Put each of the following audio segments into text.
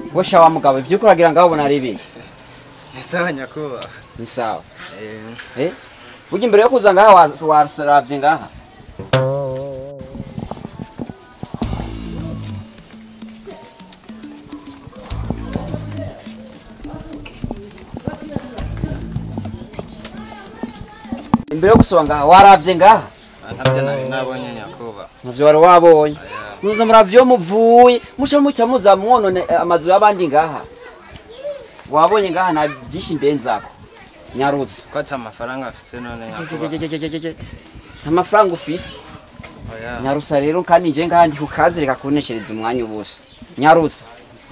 we shawa mugabo ivyo uriko uragira ngaho ubona ari ibiki ni sawa nyakubahwa ni sawa Eh, eh burya imbere yo kuza ngaha wa- waravye ngaha imbere yo gusoba ngaha waravye ngaha ntabyo nari nabonye nyakubahwa navyo wari wabonye muza muravyo muvuye muca muca muza mwonone eh, amazu y'abandi ngaha wabonye ngaha na byinshi ndenzako nyarutse ko ata amafaranga afise none nyakubahwa nta mafaranga ufise oya nyarusa rero kandi nje ngaha ndi kukazi reka kuneshereza umwanya ubusa nyarutsa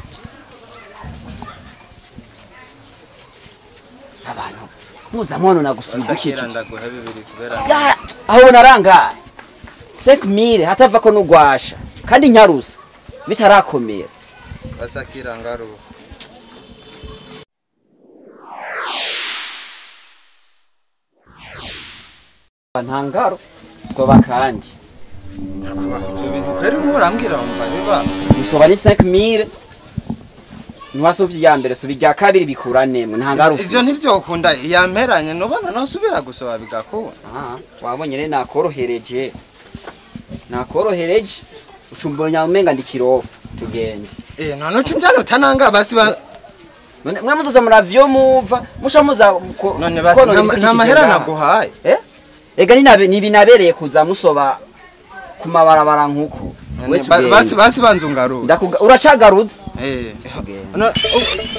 abantu muza mwonona gusubiza basakira iki ndaguhe bibiri kubera Ya, aho narangaye sek mire hatava ko nugwasha kandi nyarusa bitarakomera basakira ngaruka ntangaro soba kandi nyakubahwa ibyo bintu kweri urimo urambwira wumva biba musoba ni sek mire ntiwasubye irya mbere suba irya kabiri bikuranemo ntangaro ivyo ntivyokunda yamperanye nubona nosubira gusaba bigakunda Ah, wabonye rero nakorohereje nakorohereje ucumbura nyamenga ndi kirofu tugende eh none uca unjana utananga basi ba none mwe muzoza muravyo muva musha muza ko- none basi konona nta- ibidukikije nta mahera ngaha. naguhaye eh ega ninabe nibinabereye kuza musoba ku mabarabara nkuko None ba- basi basi banza ungaruka ndakuga uracagarutse eh Tugende. no- u-